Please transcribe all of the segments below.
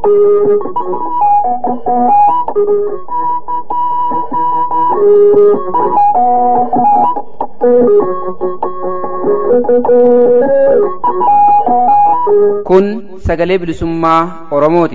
Kun sagalee bilisummaa Oromooti.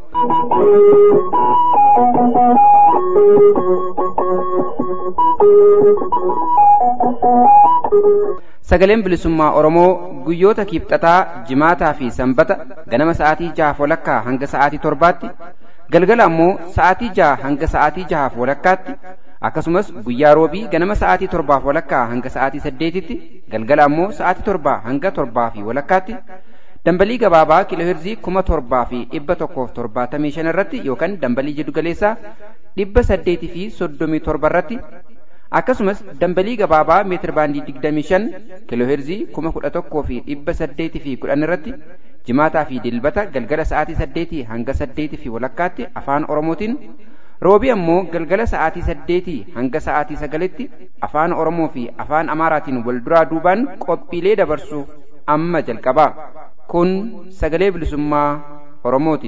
Sagaleen bilisummaa Oromoo guyyoota kiibxataa, jimaataa fi sanbata ganama sa'aatii jahaaf walakkaa hanga sa'aatii torbaatti, galgala ammoo sa'aatii jaha hanga sa'aatii jahaaf walakkaatti, akkasumas guyyaa roobii ganama sa'aatii torbaaf walakkaa hanga sa'aatii saddeetitti, galgala ammoo sa'aatii torbaa hanga torbaa fi walakkaatti, dambalii gabaabaa kiilooheerzii kuma torbaa fi dhibba tokkoof torbaatamii shan irratti yookaan dambalii jiddugaleessaa dhibba saddeetii fi soddomii torba irratti akkasumas dambalii gabaabaa meetir baandii digdamii shan kiilooheerzii kuma kudha tokkoo fi dhibba saddeetii fi kudhan irratti jimaataa fi dilbata galgala sa'aatii saddeetii hanga saddeetii fi walakkaatti afaan oromootiin roobii ammoo galgala sa'aatii saddeetii hanga sa'aatii sagalitti afaan oromoo fi afaan amaaraatiin wal duraa duubaan qophiilee dabarsu amma jalqabaa kun sagalee bilisummaa oromooti.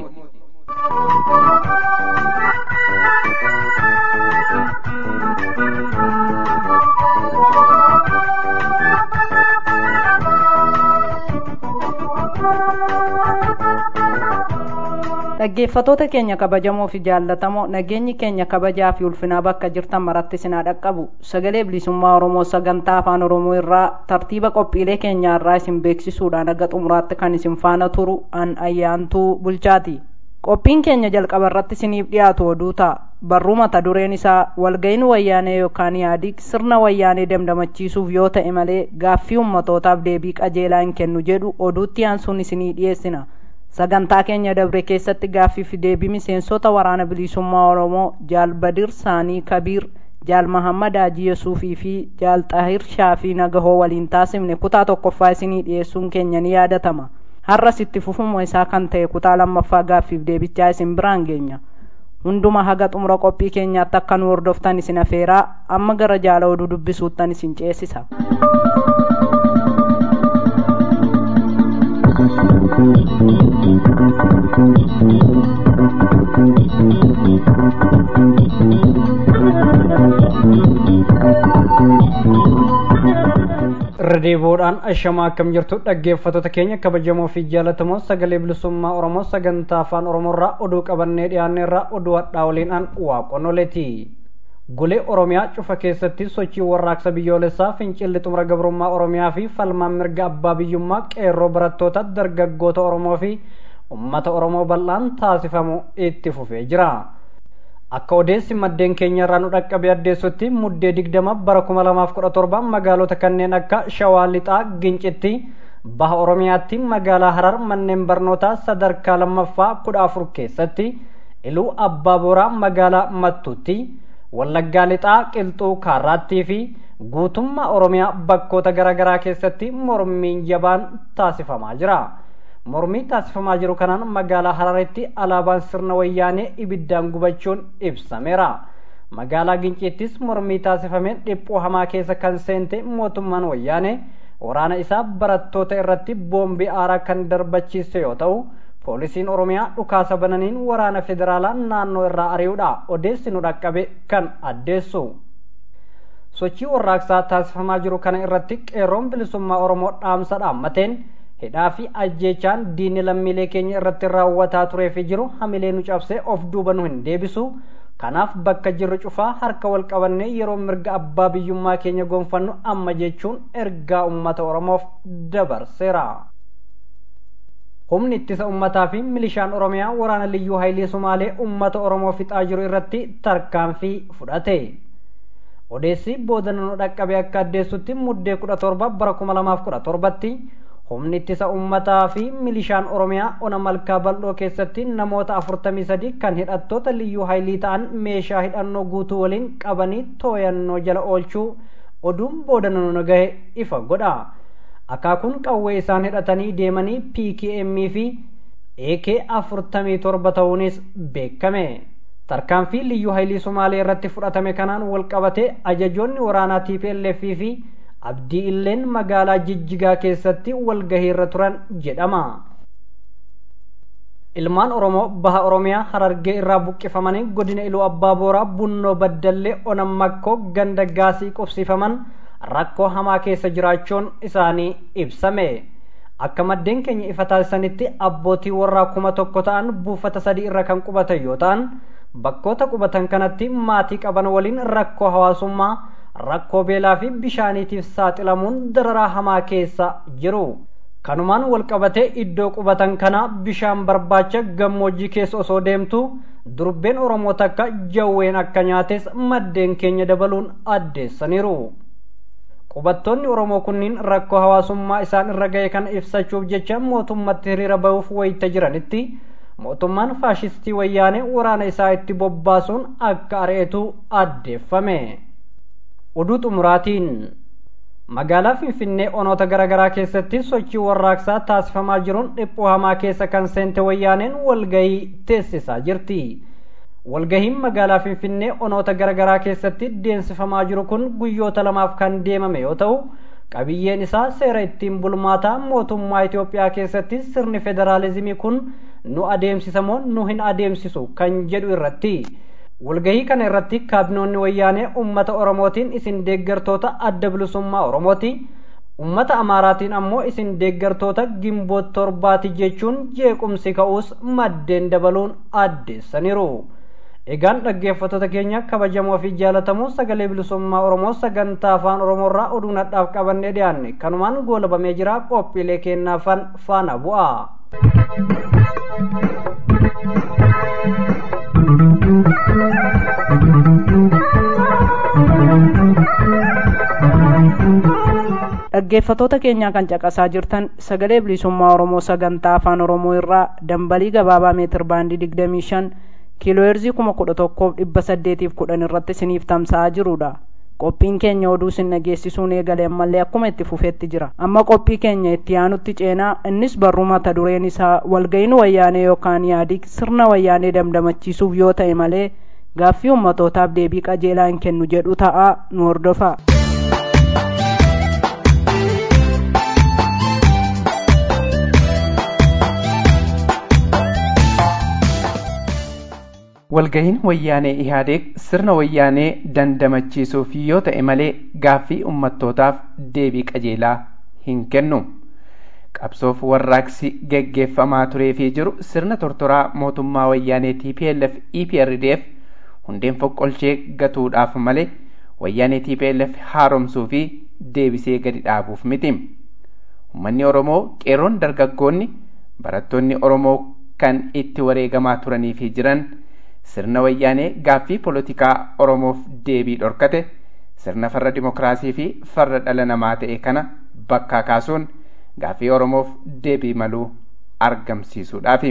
dhaggeeffatoota keenya kabajamoo fi jaallatamoo nageenyi keenya kabajaa fi ulfinaa bakka jirtan maratti sinaa dhaqqabu sagalee bilisummaa oromoo sagantaa afaan oromoo irraa tartiiba qophiilee keenyaa irraa isin beeksisuudhaan aga xumuraatti kan isin faana turu an ayyaantuu bulchaati qophiin keenya jalqaba irratti isiniif dhiyaatu oduu ta'a barruu mata dureen isaa walga'iin wayyaanee yookaan yaadii sirna wayyaanee damdamachiisuuf yoo ta'e malee gaaffii ummatootaaf deebii qajeelaa hin kennu jedhu oduutti aansuun isinii dhiyeessina sagantaa keenya dabre keessatti gaaffiif deebii miseensota waraana bilisummaa oromoo jaal badir saanii kabiir jaal mahammad haaji yesuufii fi jaal xahir shaafii nagahoo waliin taasifne kutaa tokkoffaa isinii dhiyeessuun keenya ni yaadatama har'as itti fufuma isaa kan ta'e kutaa lammaffaa gaaffiif deebichaa isin biraan geenya hunduma haga xumura qophii keenyaatti akka nu hordoftan isin afeeraa amma gara jaala oduu dubbisuuttan isin ceesisa. irra deebi'uudhaan ashamaa akkam jirtu dhaggeeffattoota keenya kabajamoo fi jaalatamoo sagalee bilisummaa oromoo sagantaa afaan oromoorraa oduu qabannee dhiyaanneerraa oduu hadhaa waliinaan waaqonoleeti golee oromiyaa cufa keessatti sochii warraaqsa biyyoolessaa fincilli xumura gabrummaa oromiyaa fi falmaan mirga abbaa biyyummaa qeerroo barattoota dargaggoota oromoo fi ummata oromoo bal'aan taasifamu itti fufee jira akka odeessi maddeen keenya irraa nu dhaqqabe addeessutti muddee digdama bara kuma lamaaf kudha torba magaalota kanneen akka shawaa lixaa gincitti baha oromiyaatti magaalaa harar manneen barnootaa sadarkaa lammaffaa kudha afur keessatti iluu abbaa booraa magaalaa mattuutti wallaggaa lixaa qilxuu kaarraattii fi guutummaa oromiyaa bakkoota garaagaraa keessatti mormiin jabaan taasifamaa jira. mormii taasifamaa jiru kanaan magaalaa hararitti alaabaan sirna wayyaanee ibiddaan gubachuun ibsameera magaalaa ginciittis mormii taasifameen dhiphuu hamaa keessa kan seente mootummaan wayyaanee waraana isaa barattoota irratti boombii aaraa kan darbachiise yoo ta'u poolisiin oromiyaa dhukaasa bananiin waraana federaalaa naannoo irraa ari'uudha odeessi nu dhaqqabe kan addeessu sochii warraaqsaa taasifamaa jiru kana irratti qeerroon bilisummaa oromoo dhaamsa dhaammateen hidhaa fi ajjeechaan diinni lammiilee keenya irratti raawwataa turee fi jiru hamilee nu cabsee of duuba nu hin deebisu kanaaf bakka jirru cufaa harka wal qabannee yeroo mirga abbaa biyyummaa keenya gonfannu amma jechuun ergaa ummata oromoof dabarseera. humni ittisa ummataa fi milishaan oromiyaa waraana liyyuu hayilee sumaalee ummata oromoo fixaa jiru irratti tarkaanfii fudhate. odeessi booda nu dhaqqabe akka addeessutti muddee kudha torba bara kuma lamaaf kudha torbatti humni ittisa ummataa fi milishaan oromiyaa ona malkaa bal'oo keessatti namoota afurtamii sadi kan hidhattoota liyyuu haayilii ta'an meeshaa hidhannoo guutuu waliin qabanii tooyannoo jala oolchuu oduun booda nu gahe ifa godha akaakuun qawwee isaan hidhatanii deemanii pkm fi ak afurtamii torba ta'uunis beekame tarkaanfii liyyuu haayilii somaalee irratti fudhatame kanaan walqabate ajajoonni waraanaa tplf fi abdii illeen magaalaa jijjigaa keessatti walgahii irra turan jedhama ilmaan oromoo baha oromiyaa harargee irraa buqqifamanii godina iluu abbaa booraa bunnoo baddallee onam makkoo ganda gaasii qubsiifaman rakkoo hamaa keessa jiraachuun isaanii ibsame akka maddeen keenya ifa taasisanitti abbootii warraa kuma tokko ta'an buufata sadii irra kan qubatan yoo ta'an bakkoota qubatan kanatti maatii qaban waliin rakkoo hawaasummaa rakkoo beelaa fi bishaaniitiif saaxilamuun dararaa hamaa keessa jiru kanumaan walqabatee iddoo qubatan kana bishaan barbaacha gammoojjii keessa osoo deemtu durbeen oromoo takka jawween akka nyaates maddeen keenya dabaluun addeessaniiru qubattoonni oromoo kunniin rakkoo hawaasummaa isaan irra ga'e kana ibsachuuf jecha mootummatti hiriira bahuuf wayita jiranitti mootummaan faashistii wayyaanee waraana isaa itti bobbaasuun akka ari'etu addeeffame oduu xumuraatiin magaalaa finfinnee onoota garaagaraa keessatti sochii warraaqsaa taasifamaa jiruun dhiphoo hamaa keessa kan seente wayyaaneen walgahii teessisaa jirti walgahiin magaalaa finfinnee onoota garaagaraa keessatti deemsifamaa jiru kun guyyoota lamaaf kan deemame yoo ta'u qabiyyeen isaa seera ittiin bulmaataa mootummaa Itoophiyaa keessatti sirni federaalizimii kun nu adeemsisamoo nu hin adeemsisu kan jedhu irratti walgahii kana irratti kaabinoonni wayyaanee ummata oromootiin isin deeggartoota adda bilisummaa oromooti ummata amaaraatiin ammoo isin deeggartoota gimboot torbaati jechuun jeequmsi ka'uus maddeen dabaluun addeessaniiru egaan dhaggeeffattoota keenya kabajamoo fi jaalatamoo sagalee bilisummaa oromoo sagantaa afaan oromoorraa oduu nadhaaf qabannee dhiyaanne kanumaan goolabamee jira qophiilee kennaafan faana bu'a. dhaggeeffatoota keenyaa kan caqasaa jirtan sagalee bilisummaa oromoo sagantaa afaan oromoo irraa dambalii gabaabaa meetir baandii digdamii shan kiilooheerzii kuma kudha tokkoof dhibba saddeetiif kudhan irratti isiniif tamsa'aa jirudha qophiin keenya oduu isin dhageessisuun eegale ammallee akkuma itti fufeetti jira amma qophii keenya itti aanutti ceenaa innis barruu mata dureen isaa walga'iin wayyaanee yookaan yaadii sirna wayyaanee damdamachiisuuf yoo ta'e malee gaaffii ummatootaaf deebii qajeelaa hin kennu jedhu ta'a nu hordofaa. walgahiin wayyaanee ihaadeeg sirna wayyaanee dandamachiisuuf yoo ta'e malee gaaffii ummattootaaf deebii qajeelaa hin kennu qabsoof warraaqsi geggeeffamaa tureefii jiru sirna tortoraa mootummaa wayyaanee tplf eprdf hundeen foqqolchee gatuudhaaf malee wayyaanee tplf haaromsuu fi deebisee gadi dhaabuuf miti ummanni oromoo qeerroon dargaggoonni barattoonni oromoo kan itti wareegamaa turanii fi jiran sirna wayyaanee gaaffii polotikaa oromoof deebii dhorkate sirna farra dimokiraasii fi farra dhala namaa ta'e kana bakkaa kaasuun gaaffii oromoof deebii maluu argamsiisuudhaafi.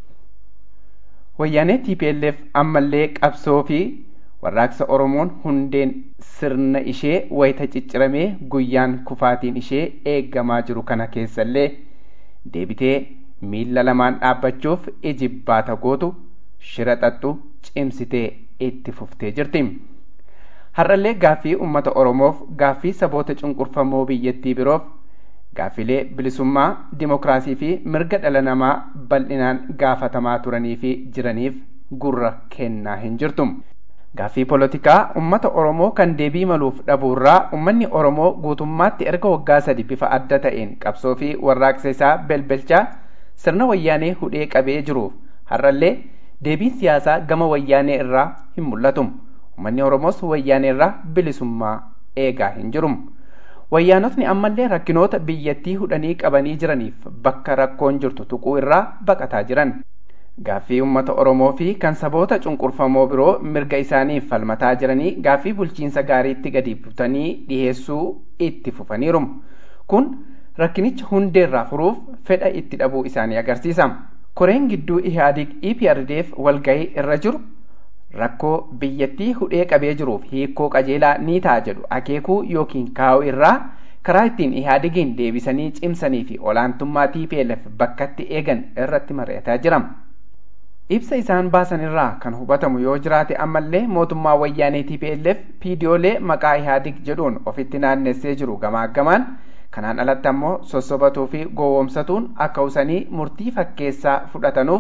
wayyaanee tplf ammallee qabsoo fi warraaqsa oromoon hundeen sirna ishee wayita cicciramee guyyaan kufaatiin ishee eeggamaa jiru kana keessallee deebitee miilla lamaan dhaabbachuuf ijibbaata gootu shira xaxxu cimsitee itti fuftee jirti. Har'allee gaaffii uummata Oromoof gaaffii saboota cunqurfamoo biyyattii biroof gaaffilee bilisummaa, dimokiraasii fi mirga dhala namaa bal'inaan gaafatamaa turanii fi jiraniif gurra kennaa hin jirtu. Gaaffii polotikaa uummata Oromoo kan deebii maluuf dhabuurraa uummanni Oromoo guutummaatti erga waggaa sadi bifa adda ta'een qabsoo fi warraaqsa isaa belbelchaa sirna wayyaanee hudhee qabee jiruuf har'allee deebiin siyaasaa gama wayyaanee irraa hin mul'atu. Uummanni Oromoos wayyaanee irraa bilisummaa eegaa hin jiru. Wayyaanotni ammallee rakkinoota biyyattii hudhanii qabanii jiraniif bakka rakkoon jirtu tuquu irraa baqataa jiran. Gaaffii uummata Oromoo fi kan saboota cunqurfamoo biroo mirga isaaniif falmataa jiranii gaaffii bulchiinsa gaariitti gadi butanii dhiheessuu itti fufaniiru. Kun rakkinicha hundeerraa furuuf fedha itti dhabuu isaanii agarsiisa. Koreen gidduu Ihaadig EPRDF walgahii irra jiru rakkoo biyyattii hudhee qabee jiruuf hiikoo qajeelaa ni ta'a jedhu akeekuu yookiin kaa'uu irraa karaa ittiin Ihaadigiin deebisanii cimsanii fi olaantummaa TPLF bakkatti eegan irratti mari'ataa jira. Ibsa isaan baasan irraa kan hubatamu yoo jiraate ammallee mootummaa wayyaanee TPLF piidiyoolee maqaa Ihaadig jedhuun ofitti naannessee jiru gamaaggamaan kanaan alatti ammoo sossobatuu fi gowwoomsatuun akka usanii murtii fakkeessaa fudhatanuuf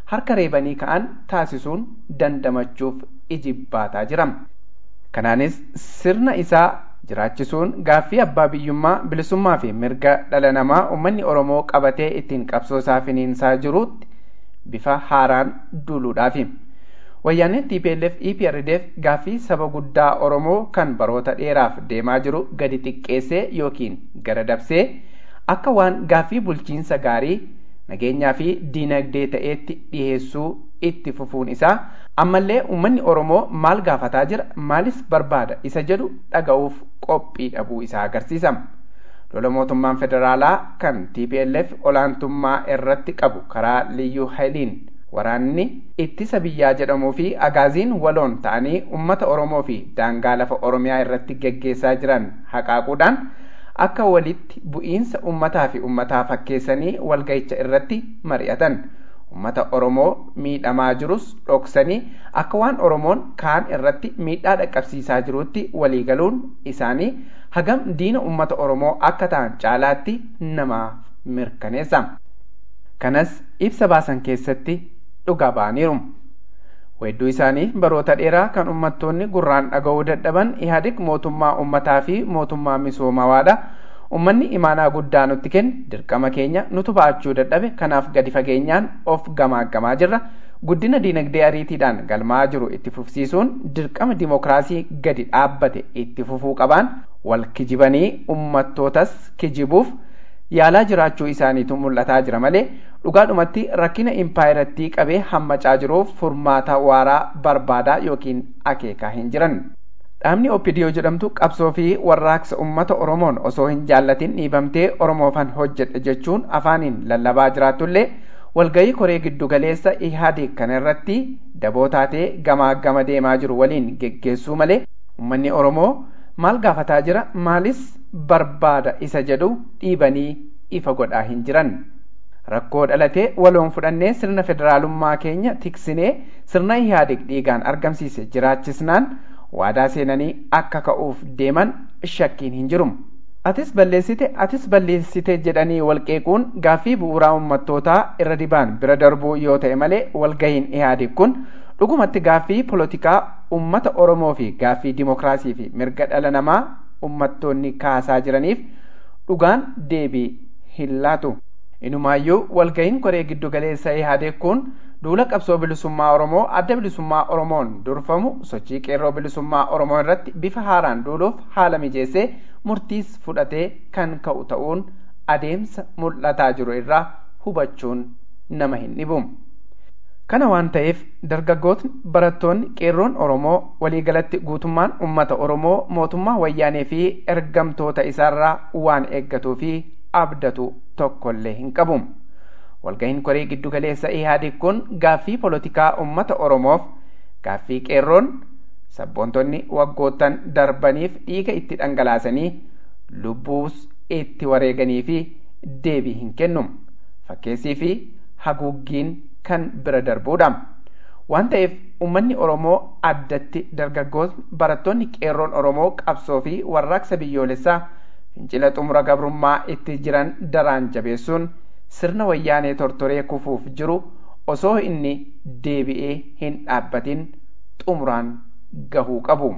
harka reebanii ka'an taasisuun dandamachuuf ijibbaataa jira. Kanaanis sirna isaa jiraachisuun gaaffii abbaa biyyummaa bilisummaa fi mirga dhala namaa uummanni Oromoo qabatee ittiin qabsoo isaa finiinsaa jiruutti bifa haaraan duuluudhaafi. Wayyaaneen TPLF EPRDF gaaffii saba guddaa Oromoo kan baroota dheeraaf deemaa jiru gadi xiqqeessee yookiin gara dabsee akka waan gaaffii bulchiinsa gaarii nageenyaa fi diinagdee ta'eetti dhiheessuu itti fufuun isaa ammallee uummanni Oromoo maal gaafataa jira maalis barbaada isa jedhu dhaga'uuf qophii dhabuu isaa agarsiisa. Lola mootummaan federaalaa kan TPLF olaantummaa irratti qabu karaa liyyuu hayiliin waraanni ittisa biyyaa jedhamuu fi agaaziin waloon ta'anii uummata Oromoo fi daangaa lafa Oromiyaa irratti geggeessaa jiran haqaaquudhaan akka walitti bu'iinsa uummataa fi uummataa fakkeessanii walga'icha irratti mari'atan. Uummata Oromoo miidhamaa jirus dhoksanii akka waan Oromoon kaan irratti miidhaa dhaqqabsiisaa jirutti waliigaluun isaanii hagam diina uummata Oromoo akka ta'an caalaatti namaaf mirkaneessa. Kanas ibsa baasan keessatti dhugaa ba'aniiru. Weedduu isaanii baroota dheeraa kan uummattoonni gurraan dhaga'uu dadhaban Ihaadig mootummaa uummataa fi mootummaa misoomawaadha. Uummanni imaanaa guddaa nutti kenne dirqama keenya nutu ba'achuu dadhabe kanaaf gadi fageenyaan of gamaaggamaa jirra. Guddina diinagdee ariitiidhaan galmaa jiru itti fufsiisuun dirqama dimokiraasii gadi dhaabbate itti fufuu qabaan wal kijibanii uummattootas kijibuuf yaalaa jiraachuu isaaniitu mul'ataa jira malee dhugaadhumatti rakkina impaayirattii qabee hammacaa jiruuf furmaata waaraa barbaadaa yookiin akeekaa hin jiran. Dhaabni OPDO jedhamtu qabsoo fi warraaqsa uummata Oromoon osoo hin jaallatin dhiibamtee Oromoofan hojjedha jechuun afaaniin lallabaa jiraatullee walgayii koree giddu galeessa Ihaadig kana irratti daboo taatee gamaa gama deemaa jiru waliin geggeessuu malee uummanni Oromoo maal gaafataa jira maalis barbaada isa jedhu dhiibanii ifa godhaa hin jiran. Rakkoo dhalatee waloon fudhannee sirna federaalummaa keenya tiksinee sirna Ihaadig dhiigaan argamsiise jiraachisnaan waadaa seenanii akka ka'uuf deeman shakkiin hin jiru. Atis balleessite atis balleessite jedhanii walqeequun gaaffii bu'uuraa uummattootaa irra dibaan bira darbuu yoo ta'e malee walgahiin Ihaadig kun dhugumatti gaaffii polotikaa uummata Oromoo fi gaaffii dimokiraasii fi mirga dhala namaa uummattoonni kaasaa jiraniif dhugaan deebii hin laatu. Inumaayyuu walgahiin koree giddu galeessa Ihaadig kun duula qabsoo bilisummaa Oromoo adda bilisummaa Oromoon durfamu sochii qeerroo bilisummaa Oromoo irratti bifa haaraan duuluuf haala mijeessee murtiis fudhatee kan ka'u ta'uun adeemsa mul'ataa jiru irraa hubachuun nama hin dhibu. Kana waan ta'eef dargaggootni barattoonni qeerroon Oromoo waliigalatti guutummaan uummata Oromoo mootummaa wayyaanee fi ergamtoota isaarraa waan eeggatuu fi abdatu tokkollee hin qabu. Walgahiin koree giddu galeessa Ihaadig kun gaaffii polotikaa uummata Oromoof gaaffii qeerroon sabboontonni waggoottan darbaniif dhiiga itti dhangalaasanii lubbuus itti wareeganii fi deebii hin kennu. Fakkeessii fi haguuggiin kan bira darbuudha. Waan ta'eef uummanni Oromoo addatti dargaggoonni barattoonni qeerroon Oromoo qabsoo fi warraaqsa biyyoolessaa fincila xumura gabrummaa itti jiran daraan jabeessuun sirna wayyaanee tortoree kufuuf jiru osoo inni deebi'ee hin dhaabbatin xumuraan gahuu qabu.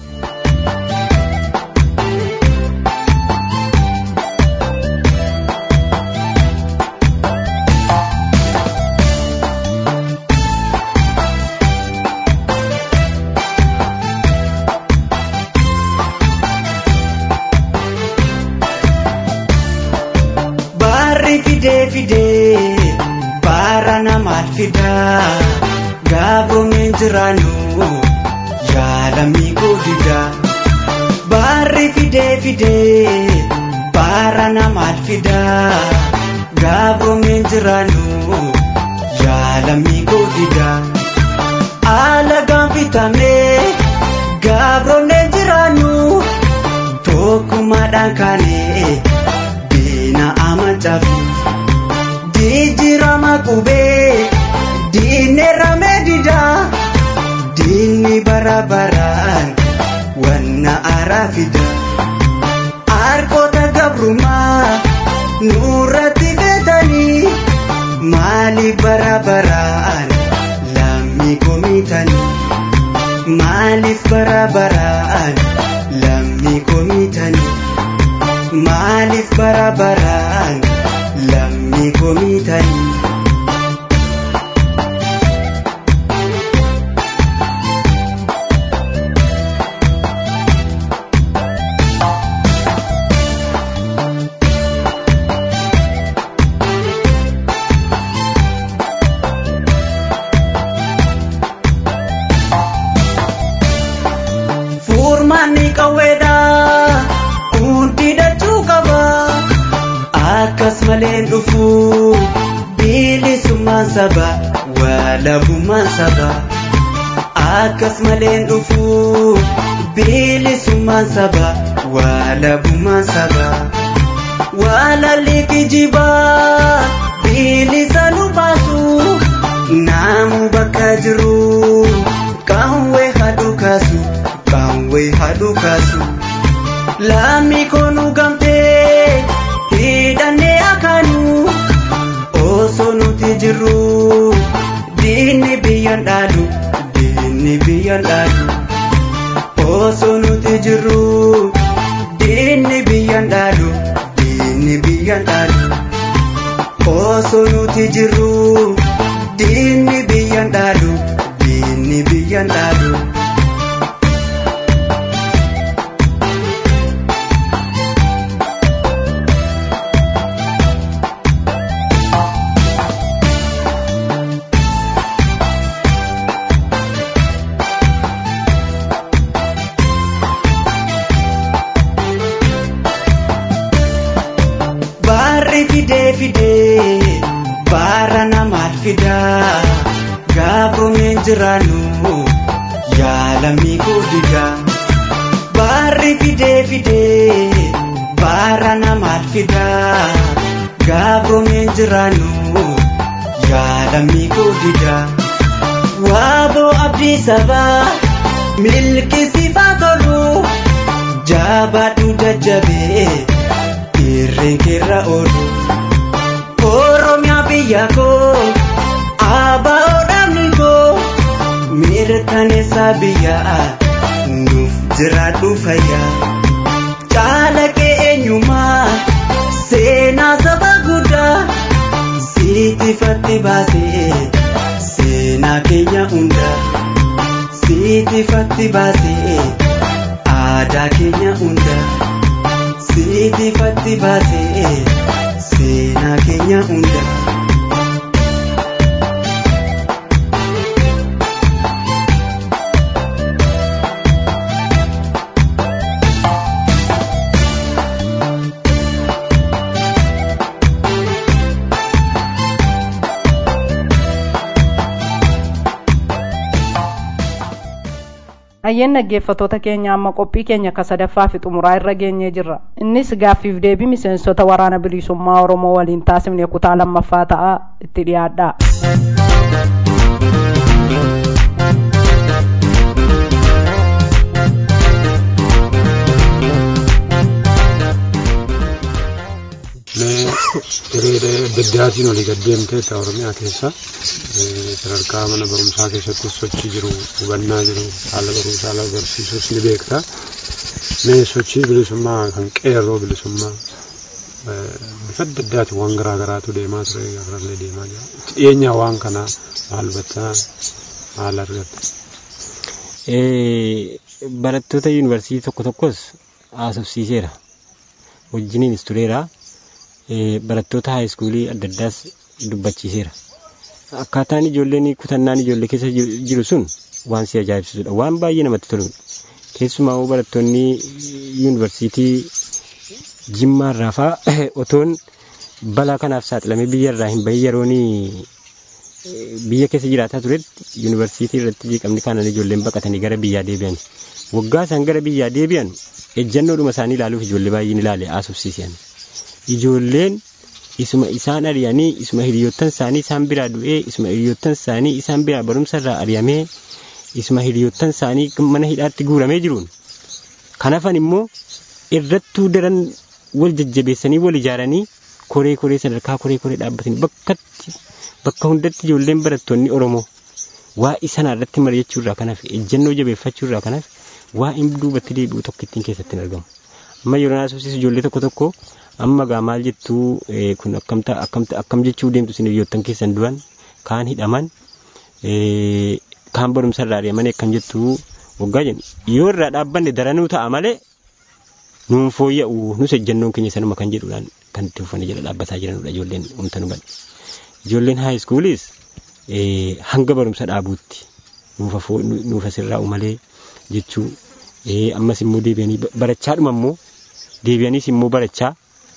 fidee fidee baara namaaf fidaa gaabroomeen jiraannu yaalamii godida baarri fidee fidee baara namaaf fidaa gaabroomeen jiraannu yaalamii godida alagaan bitamee gaabroomeen jiraannu tokkummaadhaan kaanee diina amancafi jijjiirama qubee diinerrame dida diinni bara baraan wanna araa fida harkoota gabrumaa nurratti beetanii maali bara baraan bara baraan lammii komiitanii maaliif bara baraan lammii komiitanii. Furmaanni qawweedha hundi dachuu qaba akkas malee dhufu bilisummaan saba walabummaan saba akkas malee dhufu bilisummaan saba walabummaan saba walalli kijibaa bilisa nu baasu naamu bakka jiru qawwee hadhu kaasu. qawwee hadhu kaasu lammii koonu gamtee hidhannee akaanu osoo nuti jirru diinni biyyan dhaalu diinni biyyan dhaalu osoo nuti jirru diinni biyyan dhaalu diinni biyyan dhaalu osoo nuti jirru diinni biyyan dhaalu diinni biyyan dhaalu. Baarri fidee fidee baara namaaf fidaa gaabomeen jiraannu yaalamii guddiga. Baarri fidee fidee baara namaaf fidaa gaabomeen jiraannu yaalamii guddiga. Waaboo abdii sabaa milki sifaa tolu jabaadhu jajjabee. irreen keerra oolu oromiyaa biyya koo abbaa dhaabni koo mirkaneessa biyyaa nuuf jiraadhu fayyaa caalaqee eenyummaa seenaa saba guddaa siitifatti baasee seenaa keenya hundaa siitifatti baasee aadaa keenya hundaa. siitifatti baasee seenaa keenya hunda. Ayyeen dhaggeeffattoota keenya amma qophii keenya ka sadaffaa fi xumuraa irra geenyee jirra. Innis gaaffiif deebii miseensota waraana bilisummaa Oromoo waliin taasifne kutaa lammaffaa ta'a itti dhiyaadha. Hiree daddaatiin olii gad deemtee ta'a Oromiyaa keessa sadarkaa mana barumsaa keessatti sochii jiru hubannaa jiru haala barumsaa haala barsiisuus ni beekta. Mee sochii bilisummaa kan qeerroo bilisummaa bifa adda addaatiin waan garaa garaatu deemaa ture garallee deemaa jira. Itti dhiyeenyaa waan kanaa maal hubattaa maal argatta? Barattoota yuunivarsiitii tokko tokkos haasofsiiseera. Wajjiniinis tureera. barattoota haayiskuulii adda addaas dubbachiiseera. Akkaataan ijoolleen kutannaan ijoollee keessa jiru sun waan si ajaa'ibsiisudha. Waan baay'ee namatti toludha. Keessumaa barattoonni yuunivarsiitii jimmaarraa fa'aa otoon balaa kanaaf saaxilamee biyyarraa hin bahin yeroon biyya keessa jiraataa turetti yuunivarsiitii irratti jeeqamni kanan ijoolleen baqatanii gara biyyaa deebi'an. Waggaa isaan gara biyyaa deebi'an ejjannoodhuma isaanii ilaaluuf ijoollee baay'een ilaale haasofsiisan. ijoolleen isuma isaan ari'anii isuma hiriyoottan isaanii isaan biraa du'ee isuma hiriyoottan isaanii isaan biraa barumsa irraa ari'amee isuma hiriyoottan isaanii mana hidhaatti guuramee jiruun kan hafan immoo irrattuu daran wal jajjabeessanii wal ijaaranii koree koree sadarkaa koree koree dhaabbatanii bakkatti bakka hundatti ijoolleen barattoonni Oromoo waa isana irratti mari'achuu irraa kanaaf ejjennoo jabeeffachuu irraa kanaaf waa hin duubatti deebi'u tokko ittiin keessatti hin argamu. Amma yeroo naasofsiisu ijoollee tokko tokko amma gaa maal jettuu kun akkamta akkamta akkam jechuu deemtu isin hiriyoottan keessan du'an kaan hidhaman kaan barumsa irraa deeman akkam jettuu waggaa jennu yoo irraa dhaabbanne daranuu ta'a malee nuun fooyya'u nus ejjennoon keenya sanuma kan jedhuudhaan kan itti uffanne jala dhaabbataa jiranudha ijoolleen humta nu badhe. Ijoolleen haa iskuulis hanga barumsa dhaabuutti nuufa sirraa'u malee jechuu ammas immoo deebi'anii barachaadhuma immoo deebi'aniis immoo barachaa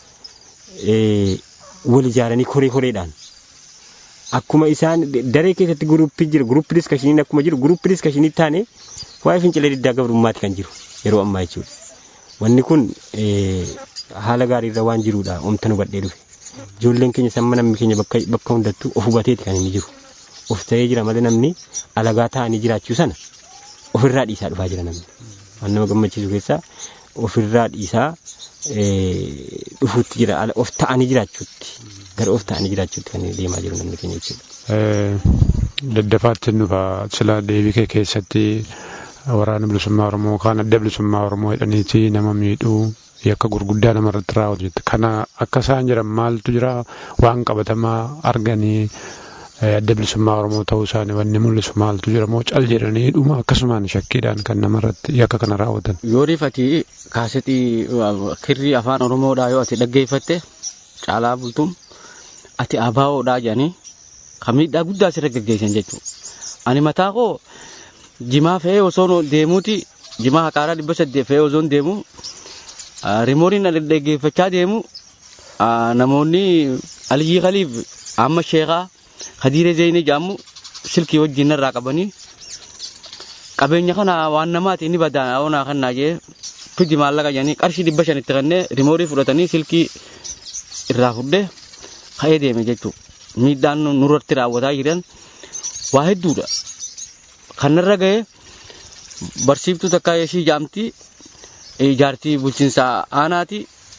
wal ijaaranii koree koreedhaan akkuma isaan daree keessatti guruppii jira guruppii diskashiniin akkuma jiru guruppii diskashinii taane waa'ee fincilee diddaa gabrummaati kan jiru yeroo ammaa jechuudha. Wanni kun haala gaariirra waan jiruudha omta nu badhee dhufe. Ijoolleen keenya samma namni keenya bakka hundattuu of hubateeti kan inni jiru. Of ta'ee jira malee namni alagaa ta'anii jiraachuu sana ofirraa dhiisaa dhufaa jira namni. Waan nama gammachiisu keessaa ofirraa dhiisaa dhufuutti jira of ta'anii jiraachuutti gara of ta'anii jiraachuutti kan deemaa jiru namni keenya jechuudha. Daddafaatti nufa sila deebii kee keessatti waraana bilisummaa Oromoo kaan adda bilisummaa Oromoo jedhaniiti nama miidhuu yakka gurguddaa namarratti raawwatu jette. Kana akka isaan jiran maaltu jira waan qabatamaa arganii adda bilisummaa Oromoo ta'uu isaanii wanni mul'isu maaltu jira moo cal jedhanii dhuma akkasumaan shakkiidhaan kan namarratti yakka kana raawwatan. Yoo rifati kaasetii kirrii afaan Oromoodhaa yoo ati dhaggeeffatte caalaa bultuun ati abaawoodhaa jedhanii kan miidhaa guddaa asirra gaggeessan jechuudha. Ani mataa koo jimaa fe'ee osoo deemuuti jimaa haqaaraa dhibba saddeet fe'ee osoo deemu rimooriin dhaggeeffachaa deemu namoonni Aliyyii Khaliif amma sheekaa Hadiiree Zeenii jedhamu silkii wajjin irraa qabanii qabeenya kana waan namaati inni badaa onaa kannaa jee fidi maallaqa jedhanii qarshii dhibba shanitti kennee rimoorii fudhatanii silkii irraa fudhee ka'ee deeme jechuudha. Miidhaan nurratti raawwataa jiran waa hedduudha. Kanarra ga'ee barsiiftuu takka ishii jaamti jaartii bulchiinsa aanaati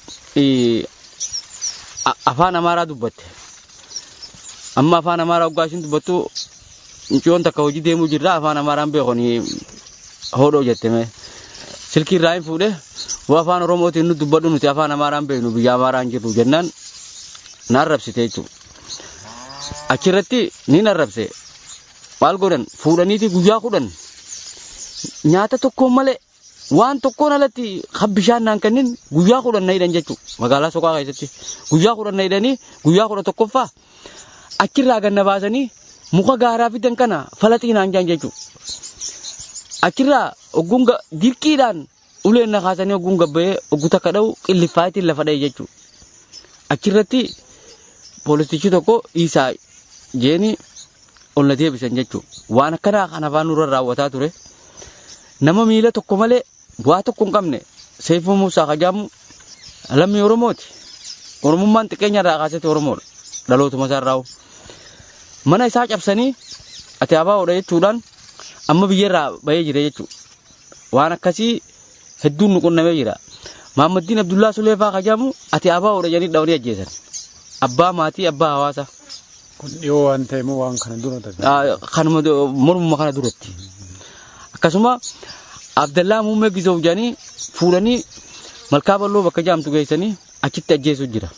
afaan amaaraa dubbatte. Amma afaan amaaraa waggaa ishiin dubbattu mucayyoon takka hojii deemuu jirra afaan amaaraan beekoni hodhoo jetteme. Silkii irraa hin fuudhe waa afaan oromootiin nu dubbadhu nuti afaan amaaraan beeknu biyya amaaraan jirru jennaan na arrabsite jechuudha. Achirratti ni arrabse maal godhan fuudhaniiti guyyaa kudhan nyaata tokkoon malee waan tokkoon alatti kan bishaan naan kennin guyyaa kudhan na hidhan jechuudha magaalaa soqaa keessatti guyyaa kudhan na hidhanii guyyaa kudha tokkoffaa achirraa ganna baasanii muka gaaraa fidan kana falaxiinaan jaan jechuudha. Achirraa ogguun dirqiidhaan uleen na kaasanii ogguun gabbayee oggu takka dha'u qillifaatiin lafa dha'e jechuudha. Achirratti poolisichi tokko isaa jeeni ol na deebisan jechuudha. Waan akkanaa kan afaan nurra raawwataa ture. Nama miila tokko malee waa tokko hin qabne seefuu Muusaa Kajaamu lammii Oromooti. Oromummaan xiqqeenya irraa kaasete Oromoodha. Dhalootuma isaa irraa. Mana isaa cabsanii ati abaawoodha jechuudhaan amma biyyarraa bahee jira jechuudha. Waan akkasii hedduun nu qunnamee jira. Maammaddiin Abdullaa Suleefaa Kajaamu ati abaawoodha jedhanii dhawanii ajjeesan. Abbaa maatii abbaa hawaasa. Kun dhiyoo waan ta'e moo waan kana dura ta'e? Kanuma mormuma kana duratti. Akkasuma Abdallaa Muummee Gisoof jedhanii fuudhanii malkaa bal'oo bakka jaamtu geessanii achitti ajjeesuu jira.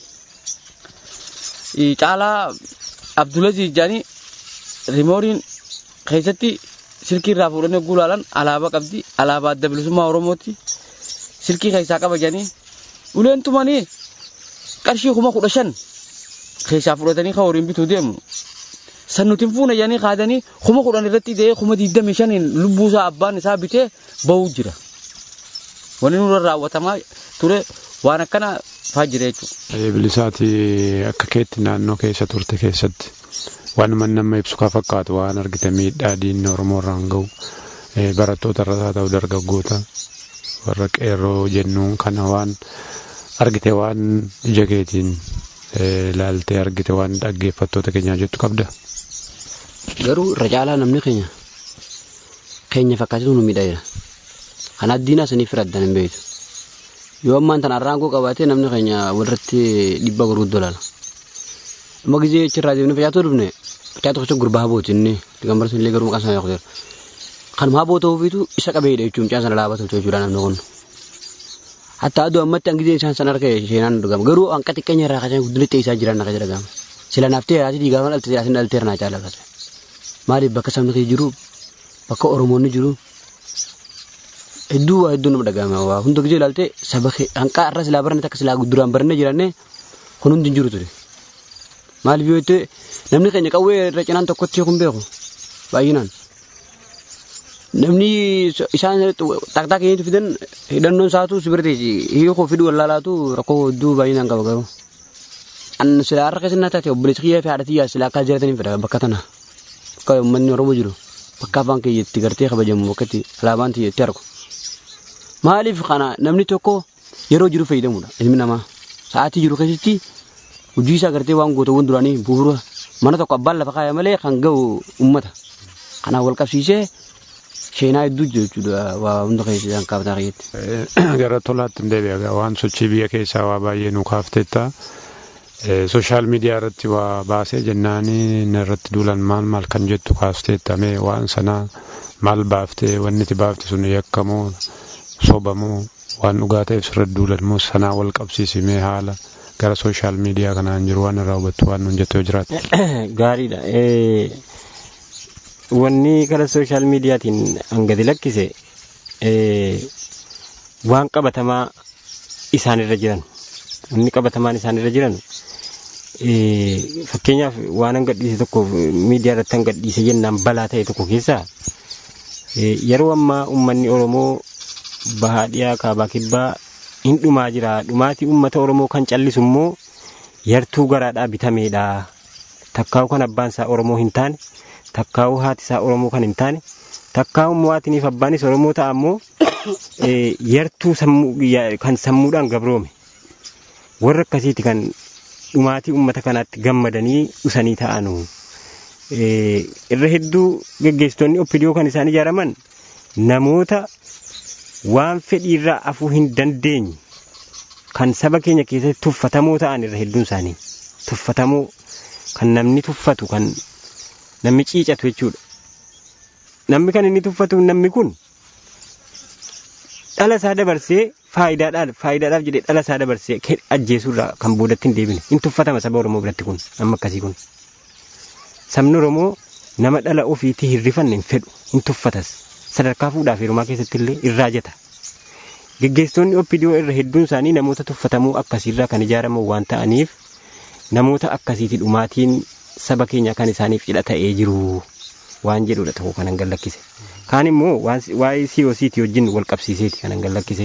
Caalaa Abdulaziz jedhanii rimooriin keessatti silkii irraa fuudhanii gulaalan alaabaa qabdi alaabaa adda bilisummaa Oromooti. Silkii keessaa qaba jedhanii uleen tumanii qarshii kuma kudha shan keessaa fudhatanii kan horiin bituu deemu. San nuti fuuna jedhanii kaadanii kuma kudhan irratti dee'ee kuma digdamii shaniin lubbuusaa abbaan isaa bitee bahuu jira. Wanni nurra raawwatamaa ture waan akkana faa jira jechuudha. Bilisaati akka keetti naannoo keessa turte keessatti waan man nama ibsu kan fakkaatu waan argite miidhaa diinni Oromoo irraan gahu barattoota irra haa ta'u dargaggoota warra qeerroo jennuun kana waan argite waan ija keetiin laaltee argite waan dhaggeeffattoota keenyaa jettu qabda. Garuu irra caalaa namni keenya keenya fakkaatu nu miidhageera. Kan addiinaa saniif firaddan hin beektu. Yoo ammaan tan arraangoo qabaatee namni keenya walirratti dhibba gurguddoo laala. Amma gizee achirraa deemnee facaatuu dhufne Mucaa tokko gurbaa habooti inni digambar sun illee garuu maqaan isaa yaakuteera. Kanuma haboo ta'uufiitu isa qabeedha jechuun mucaan sana dhaabatu jechuudha namni kun. Hatta aduu ammatti hangizee isaan sana harka isheenaan dhugama garuu hanqa xiqqeenya irraa kasan guddina ta'e isaa jiran akka jedhagama. Sila naaftee haati diigama dhalte asin dhalteera naa caala kasa. Maaliif bakka sabni kee jiru bakka Oromoonni jiru hedduu waa hedduu nama dhagahama waa hunda gizee ilaalte saba hanqaa irra silaa barane takka silaa duraan barane jiranne kun hundi hin jiru ture. Maaliif yoo ta'e namni keenya qawwee irra cinaan tokkotti kun beeku baay'inaan. Namni isaan taqtaa keenyatti fidan hidhannoon isaatu sibirti hiikoo fiduu wallaalaatu rakkoo hedduu baay'inaan qaba garuu. An silaa harka keessatti taate obboleessi kiyyaa fi haadha xiyyaa silaa akka jiraataniif fedha bakka tana. Bakka uummanni Oromoo jiru bakka afaan kiyyaatti gartee kabajamu bakka itti alaabaan kiyyaatti argu. Maaliif kana namni tokko yeroo jiru fayyadamudha ilmi namaa. Sa'aatii jiru keessatti hojii isaa gartee waan gootawwan duraanii bu'uura mana tokko abbaan lafa kaaya malee kan ga'u uummata. Kanaaf wal qabsiisee seenaa hedduu jiru jechuudha waa hunda keessatti kan kaafataa kiyyaatti. Gara tolaatti hin deebi'a waan sochii biyya keessaa waa baay'ee nu kaafteetta. Sooshaal miidiyaa irratti waa baasee jennaanii inni irratti duulan maal maal kan jettu kaafteetta mee waan sanaa maal baaftee wanni itti baafte sun yakkamoo sobamuu waan dhugaa ta'eef sirratti duulanmoo sanaa wal qabsiisimee haala gara sooshaal miidiyaa kanaan jiru waan irraa hubattu waan nuun jettu yoo jiraate. Gaariidha. Wanni gara sooshaal miidiyaatiin hangati lakkise waan qabatamaa isaanirra jiran wanni qabatamaan isaanirra jiran fakkeenyaaf waan an gadhiise tokko miidiyaa irratti an gadhiise jennaan balaa ta'e tokko keessaa yeroo ammaa uummanni Oromoo bahaa dhiyaa kaabaa kibbaa hin dhumaa jira dhumaatii uummata Oromoo kan callisu immoo yartuu garaadhaa bitameedha takkaa'u kan abbaan isaa Oromoo hin taane takkaa'u haati isaa Oromoo kan hin taane takkaa'u mo'aatiniif abbaanis Oromoo ta'a immoo yartuu kan sammuudhaan gabroome warra akkasiiti kan dhumaatii uummata kanaatti gammadanii dhusanii ta'anu. Irra hedduu geggeessitoonni oppidiyoo kan isaan ijaaraman namoota waan fedhiirraa afuu hin dandeenye kan saba keenya keessatti tuffatamoo ta'an irra hedduun isaanii tuffatamoo kan namni tuffatu kan namni ciicatu jechuudha. Namni kan inni tuffatu namni kun dhala isaa dabarsee faayidaadhaaf faayidaadhaaf jedhee dhala isaa dabarsee ajjeesuurraa kan boodatti hin deebine hin tuffatama saba Oromoo biratti kun amma akkasii kun. Sabni Oromoo nama dhala ofiitii hin rifanne hin fedhu hin tuffatas sadarkaa fuudhaaf heerumaa keessatti illee irraa jeta. Geggeessitoonni oppidiyoo irra hedduun isaanii namoota tuffatamoo akkasiirraa kan ijaaraman waan ta'aniif namoota akkasiiti dhumaatiin saba keenya kan isaaniif cidha ta'ee jiru waan jedhudha tokko kanan gallakkise. Kaan immoo waa'ee siyoosiitii wajjin wal qabsiiseeti kanan gallakkise.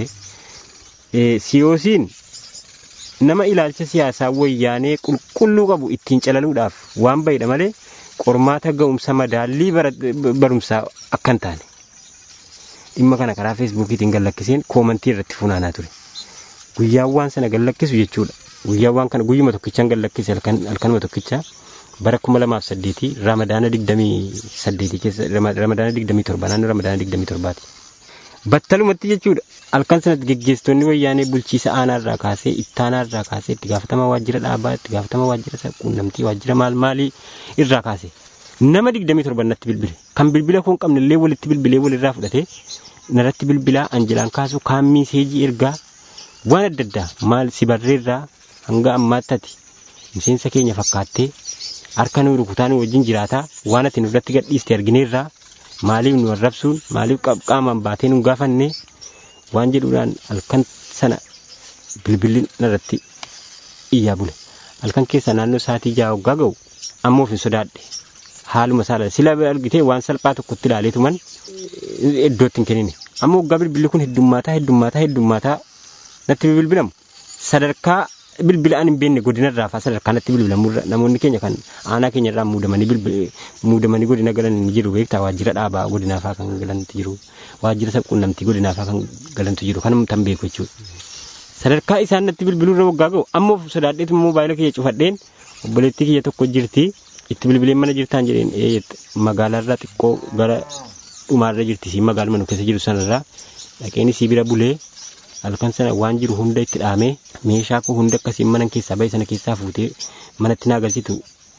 Siyoosiin nama ilaalcha siyaasaa wayyaanee qulqulluu qabu ittiin calaluudhaaf waan bahedha malee qormaata ga'umsa madaallii barumsaa akka hin taane. Dhimma kana karaa feesbuukiitiin gallakkiseen koomantii irratti funaanaa ture. Guyyaan waan sana gallakkisu jechuudha. Guyyaan waan kana guyyuma tokkichaan gallakkise halkanuma tokkichaa bara kuma lamaaf saddeetii ramadaana digdamii saddeetii keessa ramadaana digdamii torba naannoo ramadaana digdamii torbaati. Battalumatti jechuudha halkan sanatti geggeessitoonni wayyaanee bulchiisa aanaarraa kaasee ittaanaarraa kaasee itti gaafatama waajjira dhaabaa itti gaafatama waajjira quunnamtii waajjira maal maalii irraa kaasee nama digdamii torba natti bilbile kan bilbila kun qabne illee walitti bilbilee walirraa fudhatee narratti bilbilaa anjilaan kaasu kaammii seejii ergaa waan adda addaa maal si barreerraa hanga ammaatti ati miseensa keenya fakkaattee harka nu rukutaa nu wajjin jiraataa waan ati nurratti gadhiiste argineerraa maaliif nu arrabsuun maaliif qaamaan baatee nu gaafanne waan jedhuudhaan halkan sana bilbilli narratti iyyaa bule halkan keessa naannoo saatii jaha waggaa ga'u ammoo hin sodaadhe haaluma saala sila argitee waan salphaa tokkotti ilaaleetuman iddootti hin kennine ammoo waggaa bilbilli kun heddummaataa heddummaataa heddummaataa natti bilbilamu sadarkaa bilbila an hin beekne godinarraa faa sadarkaa natti bilbilamurra namoonni keenya kan aanaa keenyarraa muudamanii muudamanii godina galan ni jiru beektaa waajjira dhaabaa godinaa faa kan galantu jiru waajjira sabquunnamtii godinaa faa kan galantu jiru kanuma tan beeku jechuudha. Sadarkaa isaan natti bilbilurra waggaa ga'u ammoo sodaadheetu moobaayila kiyya cufadheen obboleettii kiyya tokko jirti itti bilbileen mana jirtaan jedheen magaalaarraa xiqqoo gara dhumaarra jirti si magaaluma nu keessa jiru sanarraa dhaqeen isii bira bulee halkan sana waan jiru hunda itti dhaamee meeshaa koo hunda akkasiin mana keessaa bahe sana keessaa fuutee manatti naa galchitu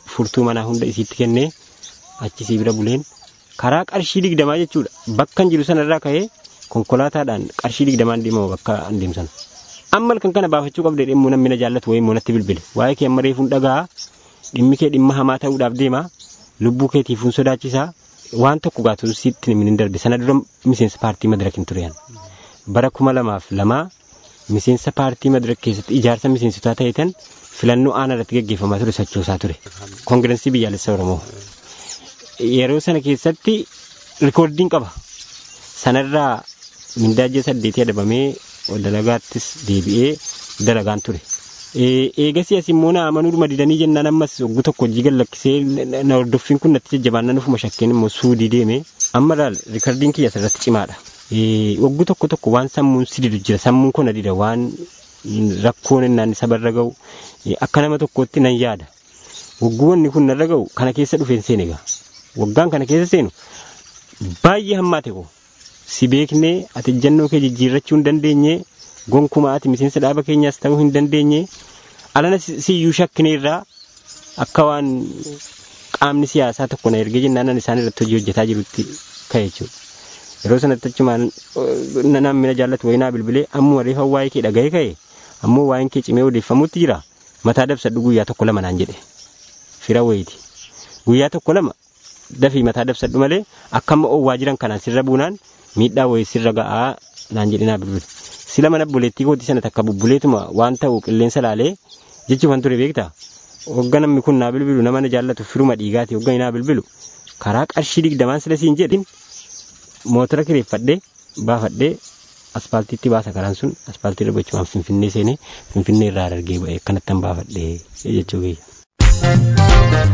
furtuu manaa hunda isiitti kennee achi sii bira buleen karaa qarshii digdamaa jechuudha bakka jiru sanarraa ka'ee konkolaataadhaan qarshii digdamaan deemamu bakka an deemsan. Amma kan kana baafachuu qabdee dhimmu namni na jaallatu wayii immoo natti bilbile waa'ee kee amma reefuun dhagaa dhimmi kee dhimma hamaa ta'uudhaaf deema lubbuu keetiifuun sodaachisaa waan tokko gaatu sitti hin darbe sana dura miseensa paartii madirak hin tureen bara kuma lamaaf lamaa miseensa paartii madirak keessatti ijaarsa miseensotaa ta'eetan filannoo aanaa irratti gaggeeffamaa ture sochoosaa ture koongirensii biyyaalessa oromoo yeroo sana keessatti rikoordiin qaba sanarraa mindaa ji'a saddeetii adabamee dalagaattis deebi'ee dalagaan ture. Eegasii as immoo na amanuu didanii jennaan ammas waggu tokko hojii gallakkisee na hordoffiin kun natti jajjabaannaan ufuma shakkeen immoo suudii deeme amma laal rikardiin kiyya asirratti cimaadha. Waggu tokko tokko waan sammuun si didu jira sammuun kun na dida waan rakkoon innaan isa barra ga'u akka nama tokkootti nan yaada. Wagguwanni kun narra ga'u kana keessa dhufeen seene egaa waggaan kana keessa seenu baay'ee hammaate koo si beeknee ati ejjennoo kee jijjiirrachuu hin dandeenye gonkumaa ati miseensa dhaaba keenyaas ta'uu hin dandeenye alana siyyuu shakkineerraa akka waan qaamni siyaasaa tokko na ergee jennaan isaan irratti hojii hojjetaa jirutti ka'e jechuudha. Yeroo sanatti achumaan namni na jaallatu wayinaa bilbilee ammuma reefa waa'ee kee dhaga'ee ka'e ammoo waa'een kee cimee odeeffamuutti jira mataa dabsadhu guyyaa tokko lama naan jedhe fira wayiiti guyyaa tokko lama dafii mataa dabsadhu malee akka amma oowwaa jiran kanaan sirra buunaan miidhaa wayii sirra ga'aa naan jedhe naa bilbile. sila mana buleettii kooti sana takka bubbuleetuma waan ta'u qilleensa laalee jechuufan ture beektaa hogga namni kun naa bilbilu nama na jaallatu firuma dhiigaati hogga naa bilbilu karaa qarshii digdamaan sila siin jedhin mootora kireeffadhee baafadhee aspaaltiitti baasa karaan sun aspaaltii irra gochuudhaan finfinnee seenee finfinnee irraa argee ba'ee akkanattan baafadhee jechuu kiyya.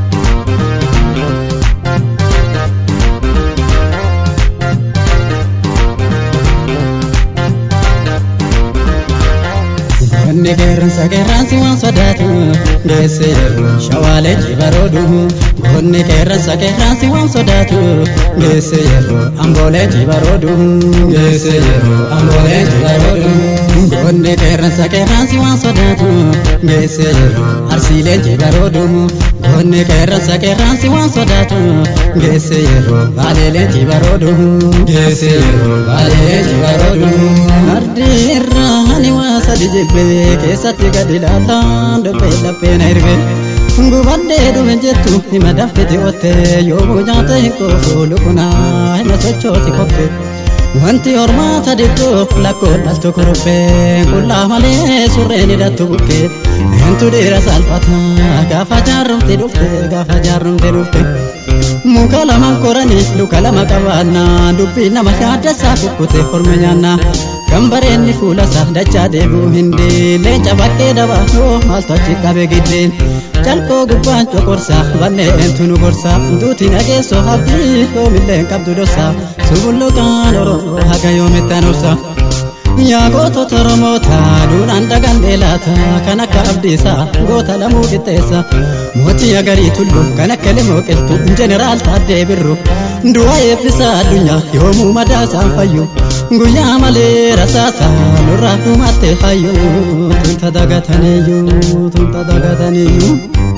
Wanni qeerransa qeerransi waan sodaatu geesse yeroo shawaalee jibaroodu. Wanni qeerransa qeerransi waan sodaatu geesse yeroo amboolee jibaroodu. Geesse yeroo amboolee jibaroodu. Wanni qeerransa qeerransi waan sodaatu geesse yeroo arsiilee jibaroodu. Wanni qeerransa qeerransi waan sodaatu geesse yeroo baaleelee jibaroodu. Geesse yeroo baaleelee jibaroodu. Ardi irraa ani waa sadi jibbee. keessatti gadi ilaalaan dhophee lapheen erge gubadhee dhume jettu hima daffiti otte yoomuu nyaata hin qoofu lukunaa hima sochooti kokke wanti hormaata diddoo lakkoon dhaltu kuruphee qullaa malee surreen hidhattu bukkee hentu dhiira salphata gaafa jaarrumti dhufte gaafa jaarrumti dhufte muka lama koranii luka lama qabaannaa dubbii nama yaaddessaa kukkute horma nyaannaa kan bareenni fuula isaa dachaa deebi'u hin leenca bakkee dabaasoo maaltu achi qabe giddeen calqoo gubbaan coqorsaa banneentu nu gorsaa duuti nageessoo habdii yoomillee qabdu dorsaa subulluqaan oromoo haga yoomittaan obsaa. Yaa gootota Oromoota duudhaan dhagannee laata kan akka abdiisaa goota lamuu qixxeessa mootii agarii tullu kan akka limoo qiltu jeneraal taaddee birru du'a eebbisaa addunyaa yoomuu madaa isaan fayyu guyyaa malee rasaasa nurraa dhumatte hayyu tunta dagataniyyuu tunta dagataniyyuu.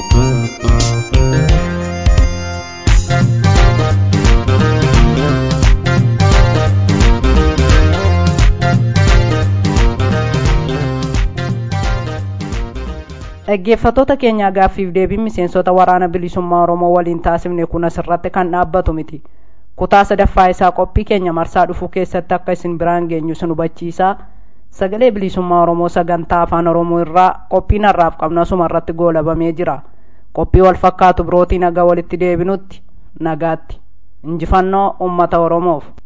dhaggeeffattoota keenyaa gaaffiif deebiin miseensota waraana bilisummaa oromoo waliin taasifne kun asirratti kan dhaabbatu miti kutaa sadaffaa isaa qophii keenya marsaa dhufuu keessatti akka isin biraan geenyu sin hubachiisaa sagalee bilisummaa oromoo sagantaa afaan oromoo irraa qophiin har'aaf qabnu asuma irratti goolabamee jira qophii wal fakkaatu birootii nagaa walitti deebinutti nagaatti injifannoo ummata oromoof